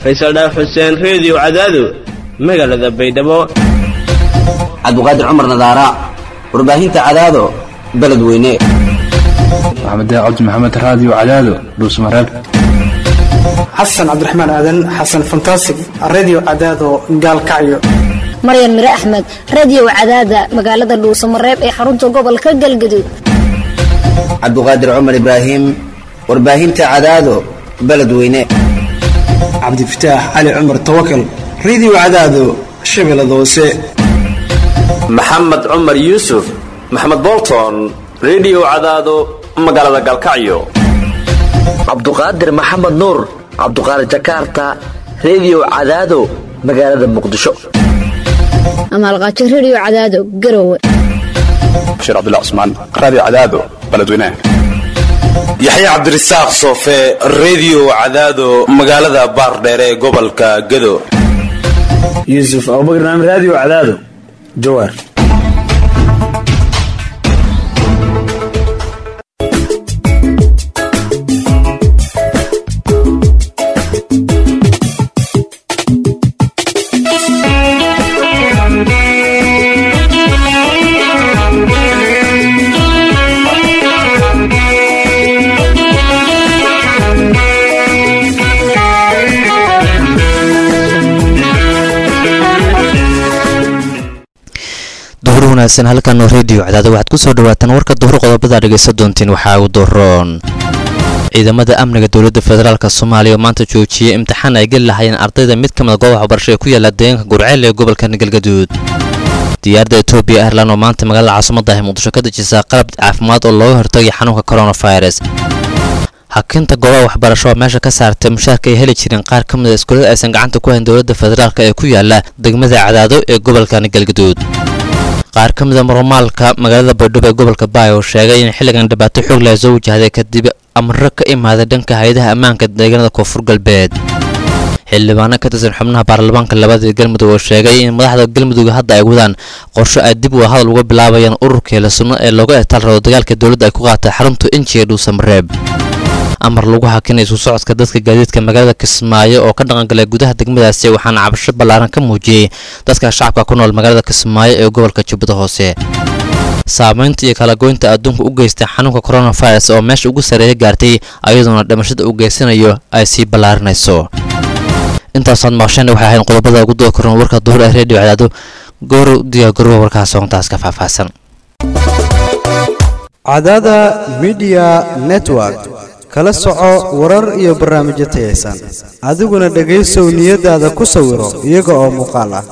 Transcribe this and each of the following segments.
faysal dhaaf xuseen reediyo cadaado magaalada baydhabo cabdiqaadir cumar nadaara warbaahinta cadaado beledweyne maxamed cabdi maxamed raadiyo cadaado dhuusmareeb xasan cabdiraxmaan aadan xasan fantasig redio cadaado gaalkacyo maryan mire axmed radiyow cadaada magaalada dhuusamareeb ee xarunta gobolka galgaduud cabdiqaadir cumar ibraahim warbaahinta cadaado beledweyne cabdifataax cali cumar tawakal redio cadaado shabeellada hoose maxamed cumar yuusuf maxamed bolton redio cadaado magaalada galkacyo cabduqaadir maxamed nuur cabduqaadir jakarta redio cadaado magaalada muqdisho amaalqaajo rediyo cadaado garowe bashiir cabdullah cusmaan raadiyo cadaado beledweynaha yaxya cabdirasaaq soofe redio cadaado magaalada baardheere ee gobolka gado yuusuf abubakar naam raadiyo cadaado jawaar duhur wanaagsan halkan oo reediyo cadaada waxaad ku soo dhawaataan warka duhur qodobada dhegaysta doontiin waxaa ugu doroon ciidamada amniga dowladda federaalk soomaaliya oo maanta joojiyey imtixaan ay geli lahayeen ardayda mid ka mida goobaha waxbarasho ee ku yaala deegaanka gurceel ee gobolka galgaduud diyaaradda etoobiya airlan oo maanta magaalada caasimada ah muqdisho ka dejisaa qalab caafimaad oo looga hortagay xanuunka coronavirus hakinta goobaha waxbarasho oo meesha ka saartay mushaarka ay heli jireen qaar ka mida iskuulada aysan gacanta ku hayn dowladda federaalk ee ku yaala degmada cadaado ee gobolkan galgaduud qaar ka mida maromaalka magaalada baydhabo ee gobolka baay oo sheegay in xilligan dhibaato xoog leh soo wajahday kadib amro ka imaaday dhanka hay-adaha ammaanka deegaanada koonfur galbeed xildhibaano ka tirsan xubnaha baarlamaanka labada galmudug oo sheegay in madaxda galmudug hadda ay wadaan qorsho ay dib u hadal uga bilaabayaan ururkeela sunno ee looga etaal rabo dagaalka dowladda ay ku qaatay xarunta inji ee dhuusamareeb amar lagu hakinay isu socodka dadka gaadiidka magaalada kismaayo oo ka dhaqangalay gudaha degmadaasi waxaana cabasho ballaaran ka muujiyey dadka shacabka ku nool magaalada kismaayo ee gobolka jubbada hoose saamaynta iyo kalagoynta adduunka u geystay xanuunka coronavirus oo meesha ugu sareeya gaartay ayadoona dhimashada uu geysanayo ay sii ballaarinayso intaasaad maqasheen waxay ahayn qodobada ugu doo koran warka duhur ee reediyo cadaado goor diyaagarowa warkaas soontaas ka faahfaahsan cadaada midiya network kala soco warar iyo barnaamijyo tayaysan adiguna dhegaysow niyadaada ku sawiro iyaga oo muuqaal ah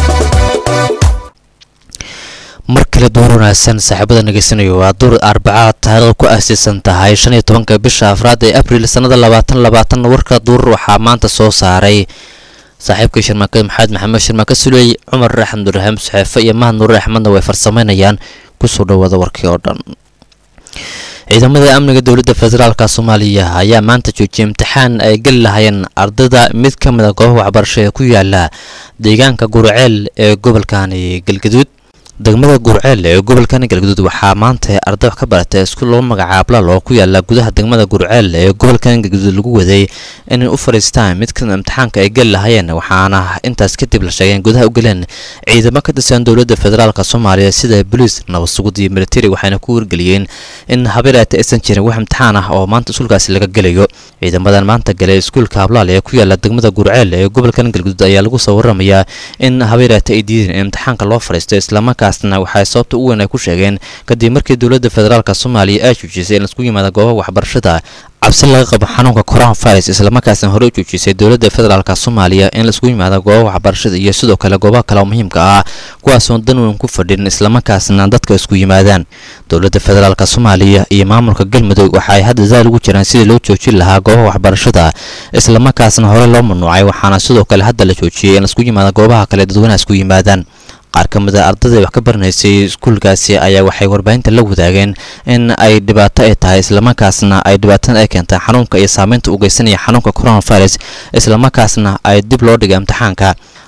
mar kale duur wanaagsan saaxiibada nagaysanayo waa duur arbacaad taariikhda ku aasiisan tahay shan iyo tobanka bisha afraad ee abril sannada labaatan labaatan warka duur waxaa maanta soo saaray saaxiibkii shirmaakada maxamed maxamed shirmaaka suley cumar axmed nurraxim saxeefe iyo mahad nuure axmedna way farsamaynayaan kusoo dhawaada warkii oo dhan ciidamada amniga dowladda federaalk soomaaliya ayaa maanta joojiyay imtixaan ay geli lahayeen ardayda mid ka mid a goobaha waxbarasho ee ku yaala deegaanka gurceel ee gobolkani galgaduud degmada gurceel ee gobolkani galgaduud waxaa maanta arday wax ka baratay iskuul loo magacaabo lal oo ku yaala gudaha degmada gurceel ee gobolkani galgaduud lagu waday inay u fadhiistaan mid kamid imtixaanka ay geli lahayeen waxaana intaas kadib la sheegay in gudaha u galeen ciidamo ka tirsan dowladda federaalk soomaaliya sida boliis nabadsugud iyo militari waxayna ku wargeliyeen in habeeraata aysan jirin wax imtixaan ah oo maanta iskuulkaasi laga gelayo ciidamadan maanta galay iskuulka hablaal ee ku yaala degmada gurceel ee gobolkan galgaduud ayaa lagu soo waramayaa in habeeraata ay diideen in imtixaanka loo fadhiisto islamarkaa kaasna waxay sababta u weyn ay ku sheegeen kadib markii dowladda federaalk soomaaliya ay joojisay in laisku yimaada goobaha waxbarashada cabsi laga qabo xanuunka coronavirus islamarkaasna hore u joojisay dowladda federaalk soomaaliya in laisku yimaada goobaha waxbarashada iyo sidoo kale goobaha kale oo muhiimka ah kuwaasoon dan weyn ku fadhin islamarkaasna dadka isku yimaadaan dowladda federaalk soomaaliya iyo maamulka galmudug waxaay hadda daal ugu jiraan sidii loo joojin lahaa goobaha waxbarashada islamarkaasna hore loo mamnuucay waxaana sidoo kale hadda la joojiyay in laisku yimaada goobaha kale dadweynaha isku yimaadaan qaar ka mid a ardayda wax ka baranaysay iskuulkaasi ayaa waxay warbaahinta la wadaageen in ay dhibaato ay tahay islamarkaasna ay dhibaatada ay keentay xanuunka iyo saameynta u geysanaya xanuunka coronavirus islamarkaasna ay dib loo dhigay imtixaanka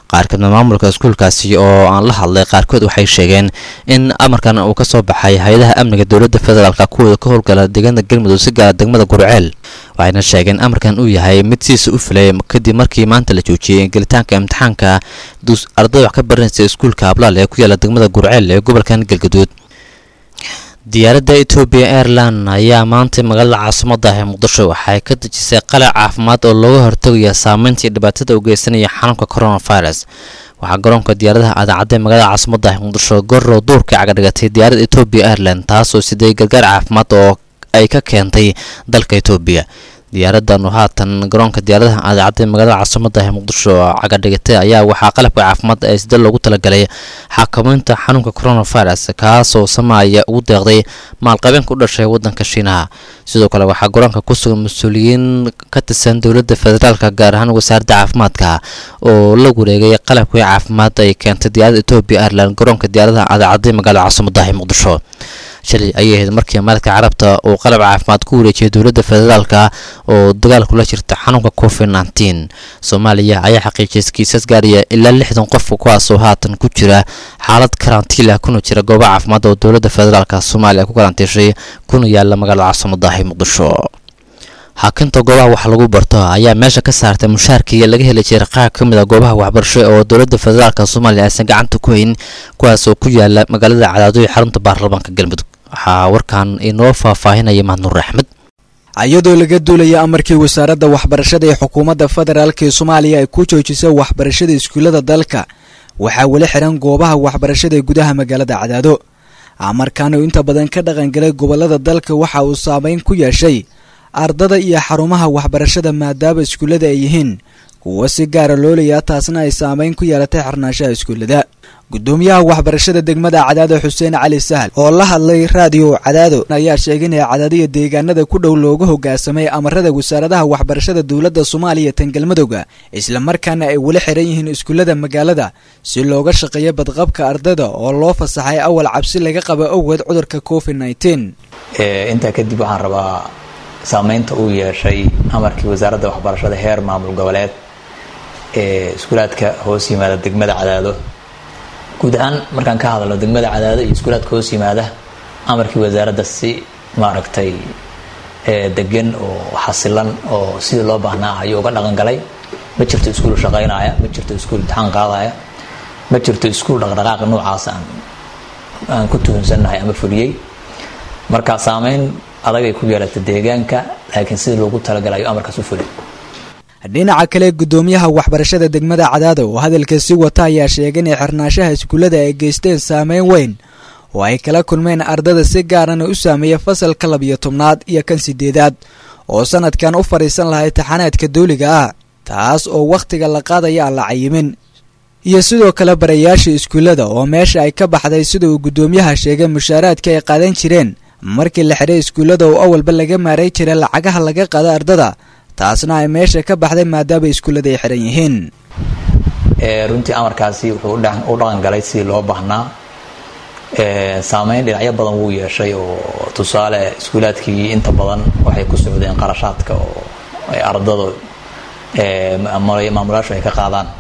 qaar kamida maamulka iskuulkaasi oo aan la hadlay qaarkood waxay sheegeen in amarkan uu ka soo baxay hay-adaha amniga dowladda federaalk kuwooda ka howlgala deegaanada galmudug si gaara degmada gurceel waxayna sheegeen amarkan uu yahay mid siisa u filay kadib markii maanta la joojiyey gelitaanka imtixaanka ardayda wax ka baranaysa iskuulka ablaal ee ku yaala degmada gurceel ee gobolkan galgaduud diyaaradda etoobiya airline ayaa maanta magaalada caasimada ah ee muqdisho waxay ka dejisay qalac caafimaad oo looga hortagaya saameynta iyo dhibaatada u geysanaya xanuunka coronavirus waxaa garoonka diyaaradaha aadaacadda magaalada caasimada ah muqdisho gorow duurka cagadhigatay diyaaradda etoobiya airline taasoo siday gargaar caafimaad oo ay ka keentay dalka etoobiya diyaaradan oo haatan garoonka diyaaradaha aadaacadda magaalada caasimada ah muqdisho cagadhigatay ayaa waxaa qalabka caafimaad ee sida loogu talagalay xakameynta xanuunka coronavirus kaasoo samaaya ugu deeqday maalqabeenka u dhashay wadanka shiinaha sidoo kale waxaa garoonka ku sugan mas-uuliyiin ka tirsan dowladda federaalka gaar ahaan wasaaradda caafimaadka oo la wareegay qalabkii caafimaad ay keentay diyaaradda etoobiya airline garoonka diyaaradaha aadaacadda magaalada caasimada ah muqdisho shalay ayay ahayd markii maaladka carabta uu qalab caafimaad ku wareejiyay dowladda federaalka oo dagaal kula jirta xanuunka covid nteen soomaaliya ayaa xaqiijiyay kiisas gaaraya ilaa lixdan qof kuwaasoo haatan ku jira xaalad karantiila kuna jira gooba caafimaad oo dowladda federaalka soomaaliya ku karantiishay kuna yaala magaalada caasimada ah muqdisho xakinta goobaha wax lagu barto ayaa meesha ka saartay mushaarkii laga heli jiray qaar ka mid a goobaha waxbarasho oo dowladda federaalk soomaaliya aysan gacanta ku hayn kuwaasoo ku yaala magaalada cadaado iyo xarunta baarlamaanka galmudug waxaa warkan inoo faahfaahinaya mahadnuur axmed iyadoo laga duulaya amarkii wasaaradda waxbarashada ee xukuumadda federaalk ee soomaaliya ay ku joojisay waxbarashada iskuullada dalka waxaa weli xiran goobaha waxbarashada ee gudaha magaalada cadaado amarkan uu inta badan ka dhaqangalay gobolada dalka waxa uu saameyn ku yeeshay ardada iyo xarumaha waxbarashada maadaama iskuullada ay yihiin kuwa si gaara loolayaa taasna ay saameyn ku yeelatay xirnaanshaha iskuullada gudoomiyaha waxbarashada degmada cadaado xuseen cali sahal oo la hadlay raadiyo cadaado ayaa sheegay in cadaadiya deegaanada ku dhow looga hogaasamay amarada wasaaradaha waxbarashada dowladda soomaaliya tan galmudugga islamarkaana ay weli xiran yihiin iskuullada magaalada si looga shaqeeyo badqabka ardada oo loo fasaxay awal cabsi laga qaba awgeed cudurka covid nteen intaa kadib waxaan rabaa saameynta uu yeeshay amarkii wasaaradda waxbarashada heer maamul goboleed ee iskuulaadka hoos yimaada degmada cadaado guud ahaan markaan ka hadalno degmada cadaado iyo iskuulaadka hoos yimaada amarkii wasaaradda si maaragtay degan oo xasilan oo sidii loo baahnaa ayuu uga dhaqan galay ma jirto iskuul shaqaynaya ma jirto iskuul imtixaan qaadaya ma jirto iskuul dhaqdhaqaaqa noocaas aan aan ku tuhunsannahay ama fuliyey marka saameyn adagay ku yeelata deegaanka laakiin sidii loogu talagalay ayuu amarkaas u fulay dhinaca kale gudoomiyaha waxbarashada degmada cadaado oo hadalka si wata ayaa sheegay inay xirnaanshaha iskuullada ay geysteen saameyn weyn oo ay kala kulmeen ardada si gaarana u saameeya fasalka labiyo tobnaad iyo kan sideedaad oo sanadkan u fadhiisan lahaa imtixaanaadka dawliga ah taas oo wakhtiga la qaadaya aan la cayimin iyo sidoo kale barayaasha iskuullada oo meesha ay ka baxday sida uu gudoomiyaha sheegay mushaaraadka ay qaadan jireen markii la xidhay iskuullada oo awalba laga maaray jiray lacagaha laga qaado ardada taasna ay meesha ka baxday maadaama iskuullada ay xiran yihiin runtii amarkaasi wuxuu u dhaqan galay sidii loo baahnaa saameyn dhinacyo badan wuu yeeshay oo tusaale iskuulaadkii inta badan waxay ku socdeen qarashaadka oo ay ardada maamulayaashu ay ka qaadaan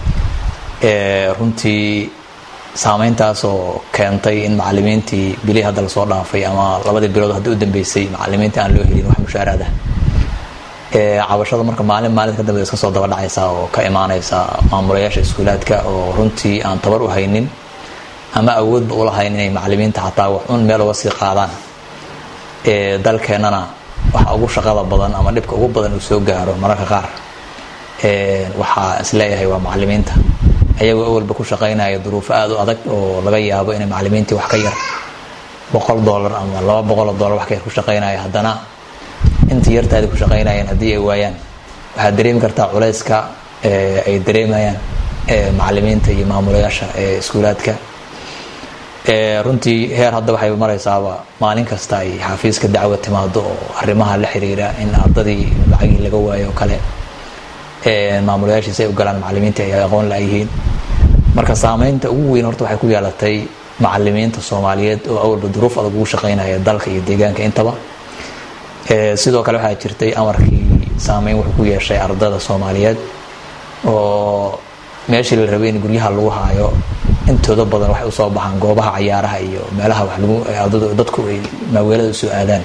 runtii saameyntaas oo keentay in macalimiintii bilihii hadda lasoo dhaafay ama labadii bilood hadda u dambeysay macalimiintii aan loo helin wax mushaaraada cabashada marka maalin maalinta ka dambe iska soo daba dhacaysa oo ka imaanaysa maamulayaasha iskuulaadka oo runtii aan tabar u haynin ama awoodba ulahayn inay macalimiinta xataa wax un meel uga sii qaadaan dalkeennana waxa ugu shaqada badan ama dhibka ugu badan uu soo gaaro mararka qaar waxaa isleeyahay waa macalimiinta ayagoo awalba ku shaqaynaya duruufo aada u adag oo laga yaabo inay macalimiintii wax ka yar boqol dollar ama laba boqoloo dollar wax ka yar ku shaqaynaya haddana intii yartaadi ku shaqaynayeen haddii ay waayaan waxaad dareemi kartaa culayska ay dareemayaan macalimiinta iyo maamulayaasha ee iskuulaadka runtii heer hadda waxay maraysaaba maalin kasta ay xafiiska dacwa timaado oo arrimaha la xiriira in ardadii lacagii laga waayo oo kale maamulayaashiisa ay u galaan macalimiinta ay aqoon laayihiin marka saameynta ugu weyn horta waxay ku yeelatay macalimiinta soomaaliyeed oo awalba duruuf adag ugu shaqaynaya dalka iyo deegaanka intaba sidoo kale waxaa jirtay amarkii saameyn wuxuu ku yeeshay ardada soomaaliyeed oo meeshii la rabay in guryaha lagu haayo intooda badan waxay usoo baxaan goobaha cayaaraha iyo meelaha wax lagu ardadu dadku ay maaweelada usoo aadaan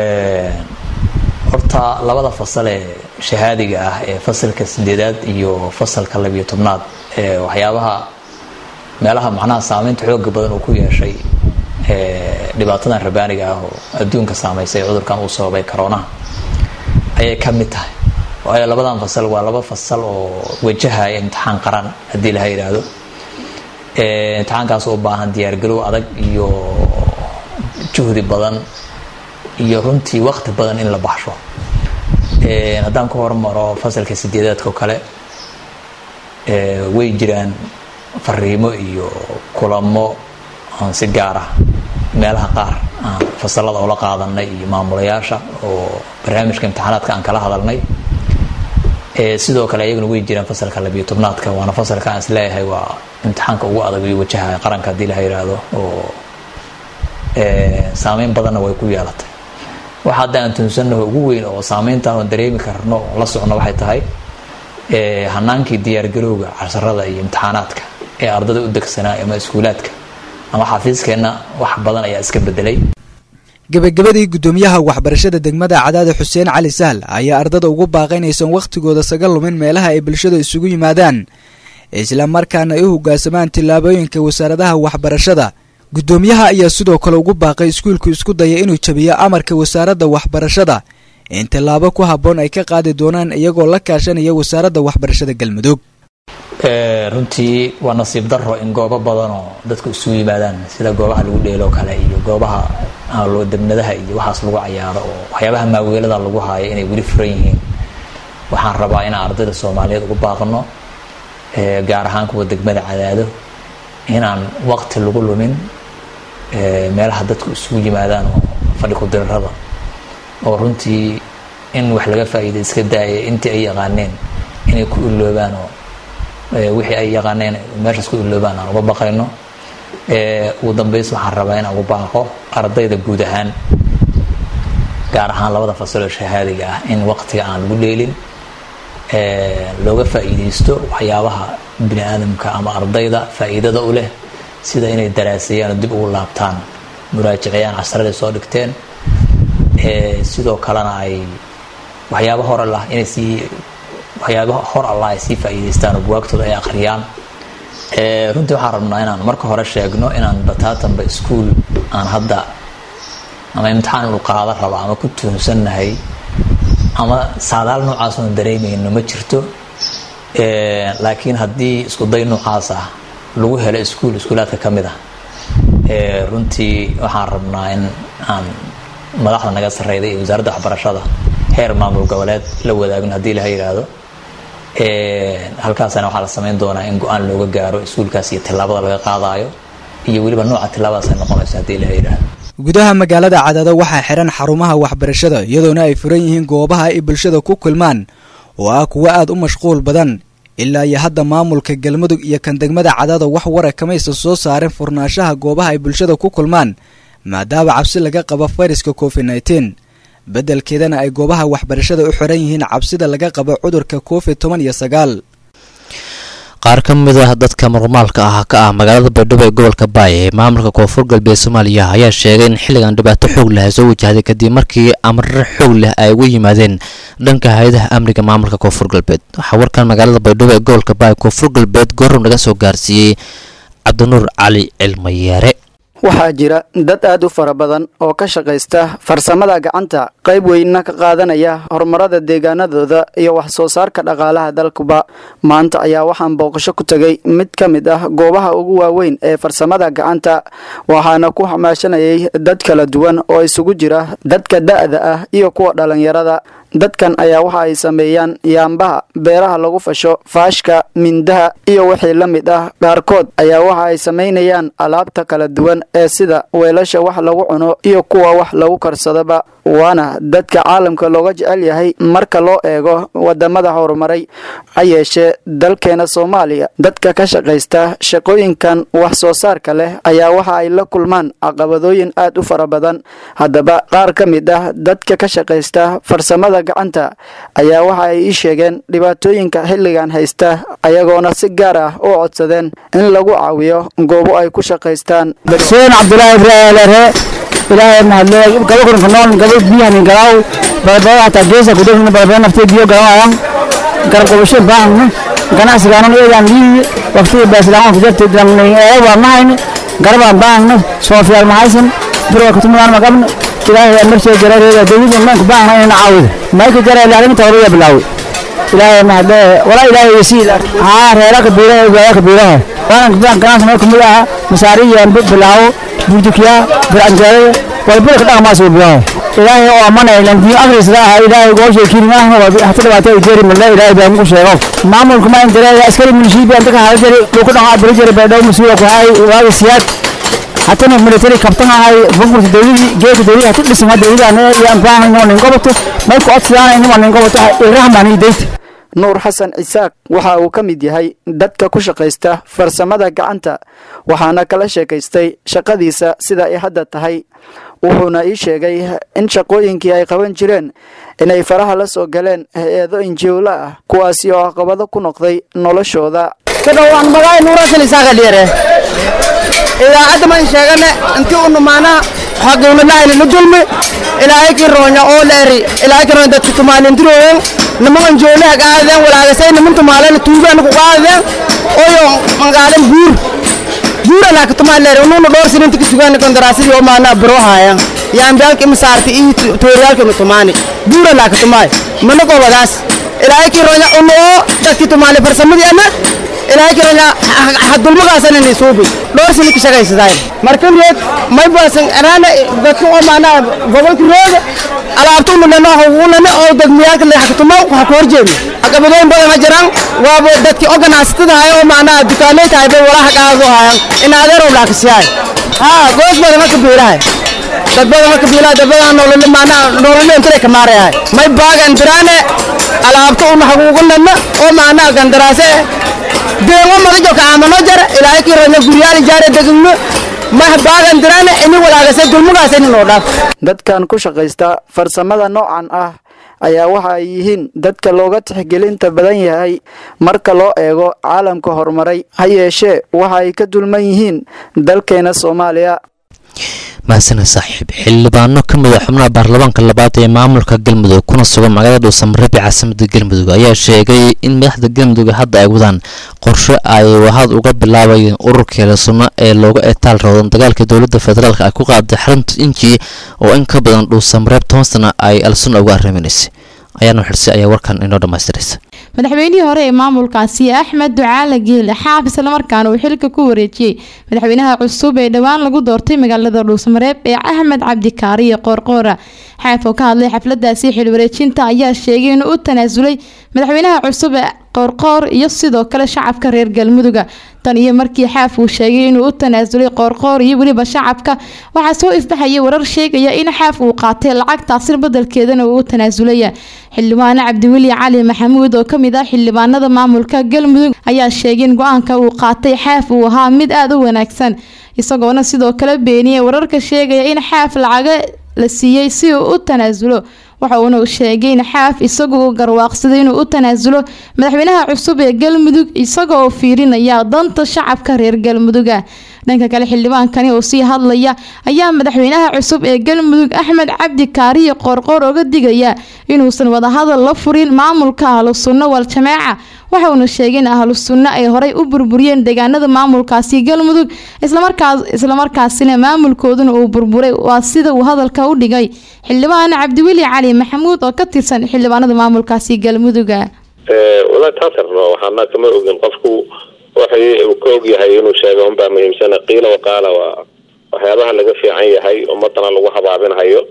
horta labada fasal ee shahaadiga ah ee fasalka sideedaad iyo fasalka labiyo tobnaad ee waxyaabaha meelaha macnaha saameynta xooga badan uu ku yeeshay dhibaatadan rabaaniga ah oo adduunka saameysay cudurkan uu sababay coroonaha ayay ka mid tahay waayo labadan fasal waa laba fasal oo wajahaya imtixaan qaran haddii laha yidhaahdo imtixaankaas u baahan diyaargarow adag iyo juhdi badan iyo runtii waqti badan in la baxsho haddaan ku hormaro fasalka sideedaadka oo kale way jiraan fariimo iyo kulamo aan si gaar ah meelaha qaar aan fasalada oola qaadanay iyo maamulayaasha oo barnaamijka imtixaanaadka aan kala hadalnay sidoo kale ayaguna way jiraan fasalka labiyo tobnaadka waana fasalka aan isleeyahay waa imtixaanka ugu adag iyo wajaha qaranka haddii laha yidhaahdo oo saameyn badanna way ku yeelatay waxa hadda aan tuunsanaho ugu weyn oo saameyntaan oo dareemi karno oo la socno waxay tahay hanaankii diyaargarowga casharada iyo imtixaanaadka ee ardada u degsanaa ama iskuulaadka ama xafiiskeenna wax badan ayaa iska bedelay gebagabadii guddoomiyaha waxbarashada degmada cadaada xuseen cali sahl ayaa ardada ugu baaqay inaysan wakhtigooda saga lumin meelaha ay bulshada isugu yimaadaan isla markaana ay u hogaansamaan tillaabooyinka wasaaradaha waxbarashada guddoomiyaha ayaa sidoo kale ugu baaqay iskuulku isku daya inuu jabiyo amarka wasaaradda waxbarashada in tallaabo ku habboon ay ka qaadi doonaan iyagoo la kaashanaya wasaaradda waxbarashada galmudug runtii waa nasiib daro in goobo badan oo dadku isugu yimaadaan sida goobaha lagu dheeloo kale iyo goobaha debnadaha iyo waxaas lagu cayaaro oo waxyaabaha maaweelada lagu haayo inay weli furan yihiin waxaan rabaa inaan ardayda soomaaliyeed ugu baaqno gaar ahaan kuwa degmada cadaado inaan waqti lagu lumin meelaha dadku isugu yimaadaan oo fadhi ku-dirarada oo runtii in wax laga faa'iida iska daaya intii ay yaqaaneen inay ku iloobaan oo wixii ay yaqaaneen meeshaas ku iloobaan aan uga baqayno ugu dambeys waxaan rabaa inaan ugu baaqo ardayda guud ahaan gaar ahaan labada fasaloo shahaadiga ah in waqtiga aan lagu dheelin looga faa'iidaysto waxyaabaha bini aadamka ama ardayda faa'iidada u leh sida inay daraaseeyaan oo dib ugu laabtaan muraajiciyaan casraday soo dhigteen sidoo kalena ay waxyaaba hor allah inay sii waxyaaba hor allah ay sii faa'iidaystaan oo buwaagtooda ay akhriyaan runtii waxaan rabnaa inaan marka hore sheegno inaan bataatanba iskuol aan hadda ama imtixaan inu qaada raba ama ku tuunsannahay ama saadaal noocaas oon dareemayno ma jirto laakiin haddii iskuday noocaas ah lagu helo iskuol iskuulaadka ka mid ah runtii waxaan rabnaa in aan madaxda naga sarreyda iyo wasaaradda waxbarashada heer maamul goboleed la wadaagno haddii laha yidhaahdo halkaasana waxaa la samayn doonaa in go-aan looga gaaro iskuulkaas iyo tillaabada laga qaadaayo iyo weliba nooca tillaabadaas ay noqonayso haddii laha yidhaahdo gudaha magaalada cadaado waxaa xihan xarumaha waxbarashada iyadoona ay furan yihiin goobaha ay bulshada ku kulmaan oo ah kuwo aad u mashquul badan ilaa iyo hadda maamulka galmudug iyo kan degmada cadaado wax wara kamaysa soo saareen furnaanshaha goobaha ay bulshada ku kulmaan maadaama cabsi laga qabo fayraska covid nneteen beddelkeedana ay goobaha waxbarashada u xiran yihiin cabsida laga qabo cudurka covid toban iyo sagaal qaar ka mid ah dadka murmaalka ah ka ah magaalada baydhabo ee gobolka baay ee maamulka koonfur galbeed soomaaliya ayaa sheegay in xilligan dhibaato xoog leh ay soo wajahday kadib markii amrare xoog leh ay uga yimaadeen dhanka hay-adaha amniga maamulka koonfur galbeed waxaa warkan magaalada baydhabo ee gobolka baay koonfur galbeed goorow naga soo gaarsiiyey cabdinuur cali cilmayeere waxaa jira dad aad u fara badan oo ka shaqaysta farsamada gacanta qayb weynna ka qaadanaya horumarada deegaanadooda iyo wax soo saarka dhaqaalaha dalkuba maanta ayaa waxaan booqasho ku tegay mid ka mid ah goobaha ugu waaweyn ee farsamada gacanta waxaana ku xamaashanayay dad kala duwan oo isugu jira dadka da'da ah iyo kuwa dhallinyarada dadkan ayaa waxa ay sameeyaan yaambaha beeraha lagu fasho faashka mindaha iyo wixii la mid ah qaarkood ayaa waxa ay samaynayaan alaabta kala duwan ee sida weelasha wax lagu cuno iyo kuwa wax lagu karsadaba waana dadka caalamka looga jecel yahay marka loo eego wadamada horumaray ha yeeshee dalkeena soomaaliya dadka ka shaqaysta shaqooyinkan wax soo saarka leh ayaa waxa ay la kulmaan caqabadooyin aad u fara badan haddaba qaar ka mid ah dadka ka shaqaysta farsamada farsamada gacanta ayaa waxa ay ii sheegeen dhibaatooyinka xilligan haysta ayagoona si gaar ah u codsadeen in lagu caawiyo goobo ay ku shaqaystaan xuseen cabdulaahi ibraahim leere ilaahay mahadle gabo kurinka nool gabo biyahan galaaw badbada hataa geesa kudhefna badbada naftee biyo galawayaan garab gobasho baahna ganacsigaanan eegaan liiyi waqtiga baasilaaan kujarta waa mahayna garabaan baahna soofiyaal mahaysan birwa kutumadaan magabna ilaahay marshay jarareeda dawladda maanku baahna inayna caawida mayka jara ilaalinta horaya bilaawi ilaahay mahadle walaa ilaahay yasiil haa reera kabiiraha gaaya kabiiraha waanan kubaan ganacsi meel kumid aha masaariyaan bilaawo buujikiya biranjeerada walbada ka dhaqmaas bilaawo ilaahay oo amanay landiyo agrisda ah ilaahay gooshay kirimaaha hata dhawaato ay jeeri male ilaahay baa muku sheego maamulka ma indareeya askari milishiibi anta ka hada jari dhulku dhaqa bari jari baydhaw mas-uula ku hay waaga siyaad hatana military kabtan ahay bunkurta dawladii geedka dawladii hata dhisma dawladana yaan baahan inoo nin goboto may ku codsadaan inima nin goboto ilrahmaan idayta nuur xasan cisaaq waxa uu ka mid yahay dadka ku shaqaysta farsamada gacanta waxaana kala sheekaystay shaqadiisa sida ay hadda tahay wuxuuna ii sheegay in shaqooyinkii ay qaban jireen inay faraha la soo galeen hay-ado injiwla ah kuwaasi oo caqabado ku noqday noloshooda idaacadda man sheegane intii u numaanaa xaqiimadlaayna la dulmi ilaahay kii roonya oo leeri ilaahay kii roonya dadka tumaalintirooyen nimankan joolaha qaadeen walaagasay niman tumaalena tuugaana ku qaadeen oyo mangaaleen buur buura laaka tumaan leeri unuuna dhowr sininta ka sugaana kondaraasadii oo maanaa biro haayan yaambiyaalka imisaarti iyo tooriyaalka inu tumaani buura laaka tumaay mana gobadaas ilaahay kii roonya unu oo dadkii tumaali farsamadii ana ilaahay kiranya hadulmagaasana ni suubi dhowr sini ka shaqaysadaayn markan reed may baasan anaana dadka oo maanaa gobolka rooga alaabta unulena unana oo dadmiyaalka leexakatuma waxa ku horjeedna caqabadooyin badan ma jiraan waaba dadkii oo ganacsatada haya oo maanaa dukaamay tahay bay walaha qaado hayan in adeerow laakasiyahay haa goos badan marka biilahay dad badan marka biilahay dad badan nolole maanaa nolole intay ka maarayahay may baagan diraane alaabta una haguugunana oo maanaa gandaraase deewo madajo ka amano jara ilaahay kii ranya guryaal jaare degno mah baagan dirane ini walaagase dulmugaas ini noo dhaaf dadkan ku shaqaysta farsamada noocan ah ayaa waxa ay yihiin dadka looga tixgelinta badan yahay marka loo eego caalamka horumaray ha yeeshee waxa ay ka dulman yihiin dalkeena soomaaliya mahasana saaxiib xildhibaano ka mid a xubnaha baarlamaanka labaad ee maamulka galmudug kuna sugan magaalada dhuusamareeb ee caasimada galmudug ayaa sheegay in madaxda galmudug hadda ay wadaan qorshe ay wahad uga bilaabayeen ururkeeda sunno ee looga etaal roodan dagaalka dowladda federaalk ay ku qaaday xarunta inji oo in ka badan dhuusamareeb toban sana ay alsunna uga arriminaysay ayaana xirsi ayaa warkan inoo dhammaystiraysa madaxweynihii hore ee maamulkaasi axmed ducaale geele xaaf islamarkaana uu xilka ku wareejiyey madaxweynaha cusub ee dhowaan lagu doortay magaalada dhuusamareeb ee axmed cabdikaariye qoorqoora xaaf oo ka hadlay xafladaasi xilwareejinta ayaa sheegay inuu u tanaasulay madaxweynaha cusub ee qoorqoor iyo sidoo kale shacabka reer galmuduga tan iyo markii xaaf uu sheegay inuu u tanaasulay qoorqoor iyo weliba shacabka waxaa soo ifbaxaya warar sheegaya in xaaf uu qaatay lacagtaasi badelkeedana uu u tanaasulaya xildhibaane cabdiweli cali maxamuud oo kamid ah xildhibaanada maamulka galmudug ayaa sheegay in go-aanka uu qaatay xaaf uu ahaa mid aada u wanaagsan isagoona sidoo kale beeniyay wararka sheegaya in xaaf lacaga la siiyey si uu u tanaasulo waxa uuna sheegay in xaaf isagoo garwaaqsaday inuu u tanaasulo madaxweynaha cusub ee galmudug isagoo fiirinaya danta shacabka reer galmuduga dhanka kale xildhibaankani oo sii hadlaya ayaa madaxweynaha cusub ee galmudug axmed cabdi kaariye qoorqoor oga digaya inuusan wadahadal la furin maamulka ahlu sunno wal jameeca waxa uuna sheegay in ahlu sunno ay horey u burburiyeen deegaanada maamulkaasi galmudug islamarkaasina maamulkooduna uu burburay waa sida uu hadalka u dhigay xildhibaan cabdiweli cali maxamuud oo ka tirsan xildhibaanada maamulkaasi galmuduga walahi taasar waxaana kama ogin qofku waxay uu ka og yahay inuu sheego unbaa muhiimsana qiila waqaala waa waxyaabaha laga fiican yahay ummadana lagu habaabinhayo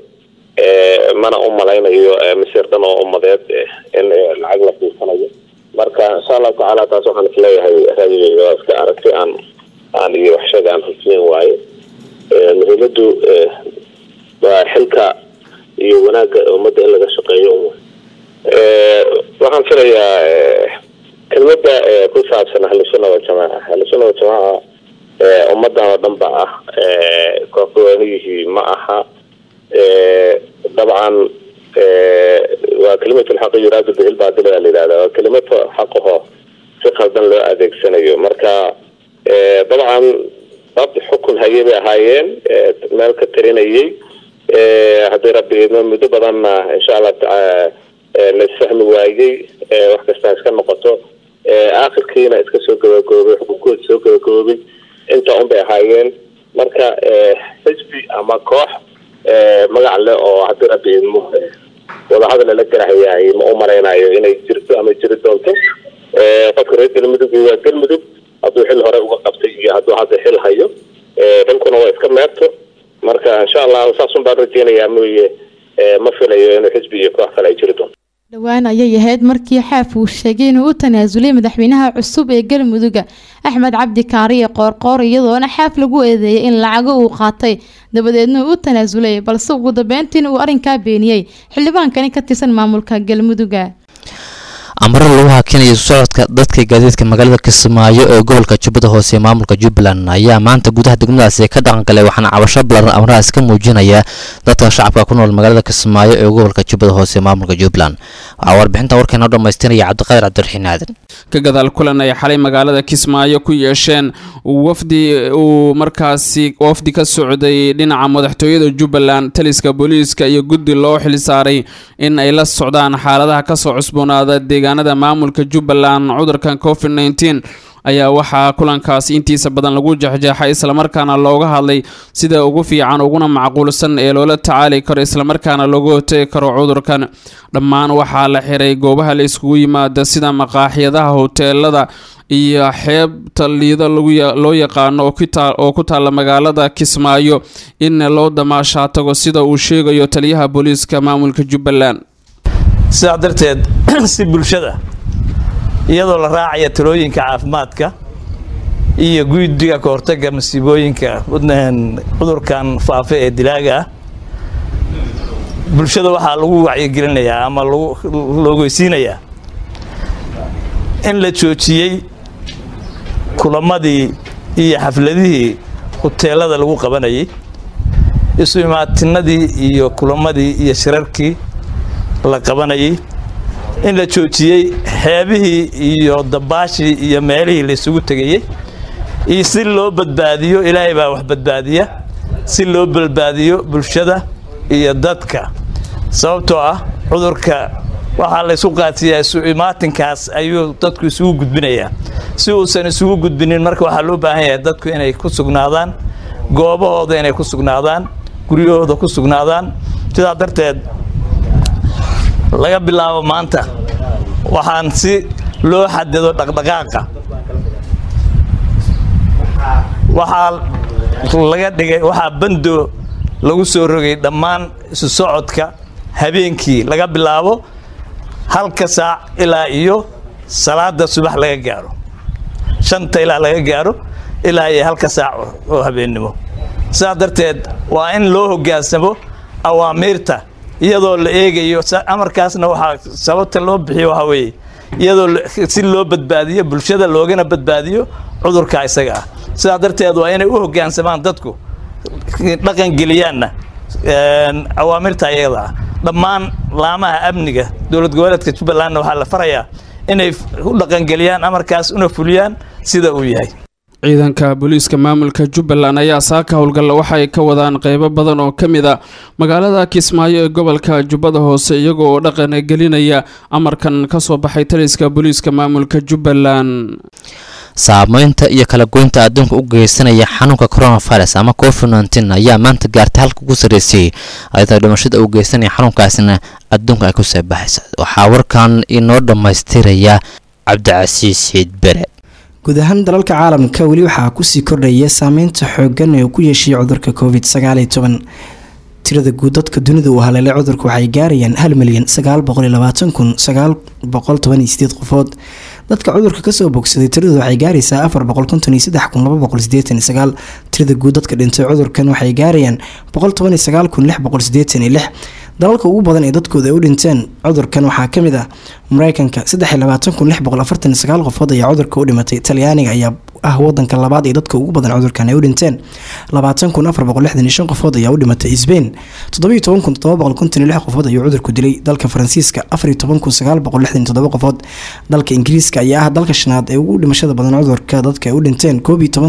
mana u malaynayo misir dhan oo ummadeed in lacag la fiirsanayo marka insha allahu tacaala taas waxaan isleeyahay raadiga waa iska aragti aan aan iyo waxshaga aan xufiyin waaye muhiimadu waa xilka iyo wanaagga ummadda in laga shaqeeyo waxaan filayaa kelmada ku saabsan ahlusuna waljamaaca ahlusuna waljamaaca ummadan oo dhan ba ah kooxweynihii ma aha dabcan waa ka kalimatu lxaqi yuraadu bihi lbaadil baa la yidhahdaa waa kelimad xaqaho si qaldan loo adeegsanayo marka dabcan dad xukun hayay bay ahaayeen meel ka tarinayay haddii rabbi muddo badanna insha allah tacaala laisfahmi waayey wax kastaa iska noqoto aakhirkiina iska soo gabagaboobay xukunkood soo gabagoobay inta un bay ahaayeen marka xisbi ama koox magac leh oo haddii rabbi idmo wadahadal lala garahayaay ma u maraynayo inay jirto ama jiri doonto qofka reer galmudug waa galmudug hadduu xil hore uga qabtay iyo hadduu hadda xil hayo xilkuna waa iska meerto marka insha allah saasun baan rajeynayaa mooye ma filayo inuu xisbi iyo koox kale ay jiri doonto dhowaan ayay ahayd markii xaaf uu sheegay inuu u tanaasulay madaxweynaha cusub ee galmudugga axmed cabdi kaariye qoorqoor iyadoona xaaf lagu eedeeyay in lacago uu qaatay dabadeedna uu u tanaasulay balse ugu dambeyntiina uu arrinkaa beeniyey xildhibaankani ka tirsan maamulka galmudugga amarada lagu hakinaya isu socodka dadka gaadiidka magaalada kismaayo ee gobolka jubbada hoose ee maamulka jubbaland ayaa maanta gudaha degmadaasi ka dhaqangalay waxaana cabasho ballaaran amarahaas ka muujinaya dadka shacabka ku nool magaalada kismaayo ee gobolka jubbada hoose ee maamulka jubbaland waxaa warbixinta warkeena u dhammaystiraya cabdiqaadir cabdiraxiin aadan ka gadaal kulan ay xalay magaalada kismaayo ku yeesheen wafdi uu markaasi wafdi ka socday dhinaca madaxtooyada jubbaland taliska booliiska iyo guddi loo xilsaaray in ay la socdaan xaaladaha kasoo cusboonaada deegaanada maamulka jubbaland cudurkan covid nteen ayaa waxaa kulankaasi intiisa badan lagu jexjeexay islamarkaana looga hadlay sida ugu fiican uguna macquulsan ee loola tacaali karo islamarkaana looga hortegi karo cudurkan dhammaan waxaa la xiray goobaha la iskugu yimaada sida maqaaxyadaha hoteelada iyo xeebta liida loo yaqaano oo ku taalla magaalada kismaayo in loo damaashaa tago sida uu sheegayo taliyaha booliiska maamulka jubbaland sidaa darteed si bulshada iyadoo la raacaya talooyinka caafimaadka iyo guddiga ka hortagga masiibooyinka cudurkan faafa ee dilaaga ah bulshada waxaa lagu wacyigelinayaa ama loogeysiinayaa in la joojiyey kulamadii iyo xafladihii huteelada lagu qabanayay isu imaatinadii iyo kulamadii iyo shirarkii la qabanayay in la joojiyey xeebihii iyo dabaashii iyo meelihii la isugu tegayey iyo si loo badbaadiyo ilaahay baa wax badbaadiya si loo badbaadiyo bulshada iyo dadka sababtoo ah cudurka waxaa la ysu qaadsiiyaa isu imaatinkaas ayuu dadku isugu gudbinayaa si uusan isugu gudbinin marka waxaa loo baahan yahay dadku inay ku sugnaadaan goobahooda inay ku sugnaadaan guryahooda ku sugnaadaan sidaa darteed laga bilaabo maanta waxaan si loo xadido dhaqdhaqaaqa waxaa laga dhigay waxaa bando lagu soo rogay dhammaan isu socodka habeenkii laga bilaabo halka saac ilaa iyo salaada subax laga gaaro shanta ilaa laga gaaro ilaa iyo halka saac oo habeennimo sidaa darteed waa in loo hoggaansamo awaamiirta iyadoo la eegayo amarkaasna waxaa sababta loo bixiyo waxaa weeye iyadoo si loo badbaadiyo bulshada loogana badbaadiyo cudurka isaga ah sidaa darteed waa inay u hoggaansamaan dadku dhaqangeliyaanna awaamirta iyada ah dhammaan laamaha amniga dowlad goboleedka jubbalandna waxaa la farayaa inay u dhaqangeliyaan amarkaas una fuliyaan sida uu yahay ciidanka booliiska maamulka jubbaland ayaa saaka howlgalla waxa ay ka wadaan qeybo badan oo ka mid a magaalada kismaayo ee gobolka jubbada hoose iyagoo oo dhaqan gelinaya amarkan kasoo baxay taliska booliiska maamulka jubbaland saameynta iyo kala goynta adduunka u geysanaya xanuunka coronavirus ama covid nteen ayaa maanta gaartay halka ugu sarreysay ayadoo dhimashada uu geysanaya xanuunkaasina adduunka ay ku soo baxaysa waxaa warkan inoo dhammaystiraya cabdicasiis siid bere guud ahaan dalalka caalamka weli waxaa kusii kordhaya saameynta xoogan ee uu ku yeeshay cudurka covid sagaal iyo toban tirada guud dadka dunida uu haleelay cudurka waxay gaarayaan hal milyan sagaal boqol iyo labaatan kun sagaal boqol toban iyo sideed qofood dadka cudurka kasoo bogsaday tiradooda waxay gaaraysaa afar boqol konton iyo saddex kun laba boqol sideetan iyo sagaal tirada guud dadka dhintay cudurkan waxay gaarayaan boqol toban iyo sagaal kun lix boqol sideetan iyo lix dalalka ugu badan ee dadkooda ay u dhinteen cudurkan waxaa kamid ah mareykanka qofood ayaa cudurka u dhimatay talyaaniga ayaa ah wadanka labaad ee dadka ugu badan cudurkan ay u dhinteen qofood ayaa u dhimatay sbain qofood ayuu cudurku dilay dalka faransiiska qofood dalka ingiriiska ayaa ah dalka shanaad ee ugu dhimashada badan cudurka dadka ay u dhinteen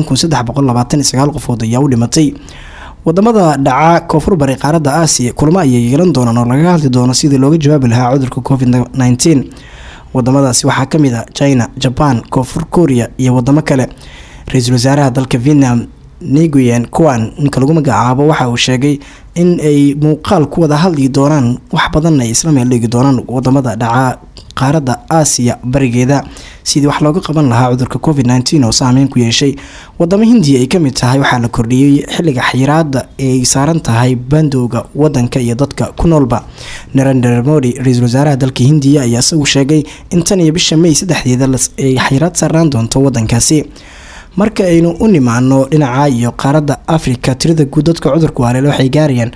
qofood ayaa u dhimatay wadamada dhaca koonfur bari qaaradda aasiya kulamo ayay yeelan doonaan oo laga hadli doono sidii looga jawaabi lahaa cudurka covid wadamadaasi waxaa kamid a china jaban koonfur korea iyo wadamo kale ra-iisul wasaaraha dalka vietnam nguyen kuan ninka lagu magacaabo waxa uu sheegay in ay muuqaal ku wada hadli doonaan wax badanna ay isla meel dhigi doonaan wadamada dhaca qaaradda aasiya barigeeda sidii wax looga qaban lahaa cudurka covid oo saameyn ku yeeshay wadamo hindiya ay kamid tahay waxaa la kordhiyey xiliga xayiraada ee ay saaran tahay bandowga wadanka iyo dadka ku noolba narendra modi ra-iisul wasaaraha dalka hindiya ayaa isagu sheegay in tan iyo bisha may saddexdeeda ay xayiraad saaraan doonto wadankaasi marka aynu u nimaano dhinaca iyo qaaradda africa tirada guud dadka cudurku haleele waxay gaarayaan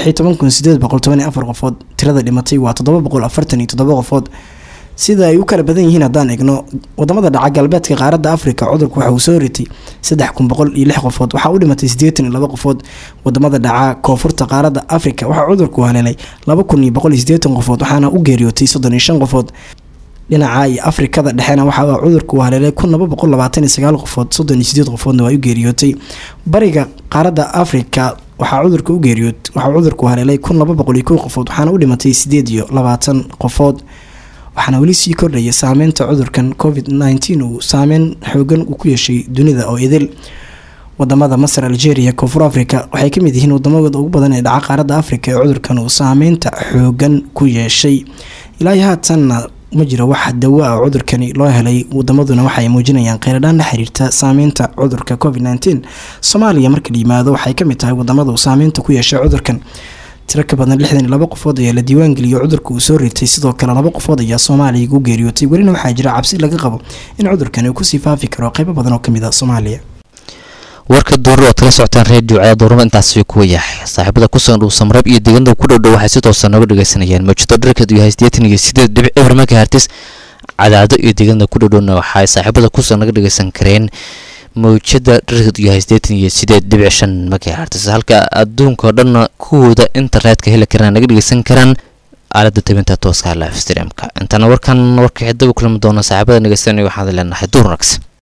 qofood tirada dhimatay waa qofood sida ay u kala badan yihiin haddaan egno wadamada dhaca galbeedka qaaradda africa cudurku waxa uu soo ritay qofood waxaa u dhimatay qofood wadamada dhaca koonfurta qaaradda africa waxaa cudurku haleelay qofood waxaana u geeriyootay qofood dhinaca iyo afrikada dhexena waxaa cudurku haleelay qofood qofoodna waa u geeriyootay bariga qaaradda africa waxaa cudurka u geeriyood waxaa cudurku haleelay qofood waxaana u dhimatay qofood waxaana weli sii kordhaya saameynta cudurkan covid uu saameyn xoogan uu ku yeeshay dunida oo idil wadamada masar algeria koonfur africa waxay kamid yihiin wadamada ugu badan ee dhaca qaaradda africa ee cudurkan uu saameynta xoogan ku yeeshay ilaahi haatanna ma jiro wax dawo ah cudurkani loo helay wadamaduna waxaay muujinayaan qeyradhaan la xiriirta saameynta cudurka covid soomaaliya marka la yimaado waxay kamid tahay wadamada uu saameynta ku yeeshay cudurkan tiro ka badan lixdan iyo laba qofood ayaa la diiwaangeliyay cudurka uu soo ritay sidoo kale laba qofood ayaa soomaaliya ugu geeriyootay welina waxaa jira cabsi laga qabo in cudurkani uu kusii faafi karo qeybo badan oo kamid a soomaaliya warka duuru aad kala socotaan reediyo cadaad duurma intaasi kuwa yahay saaxiibada kusugan dhuu samreeb iyo deegaanada ku dhowdhow waxay si toosa nooga dhageysanayaan mawjado dharkeedu yahay sideetan iyo sideed dhibic eber megahertis cadaado iyo deegaanada ku dhowdhowna waxay saaxiibada kusugan naga dhageysan kareen mawjada dharkeedu yahay sideetan iyo sideed dhibic shan megahertis halka adduunka oo dhanna kuwooda internetka heli karaan naga dhageysan karaan aalada tabinta tooska live streamka intana warkan warka xidaba kulami doona saaxiibada dhageysanaya waxaan leenahay duur wanaagsan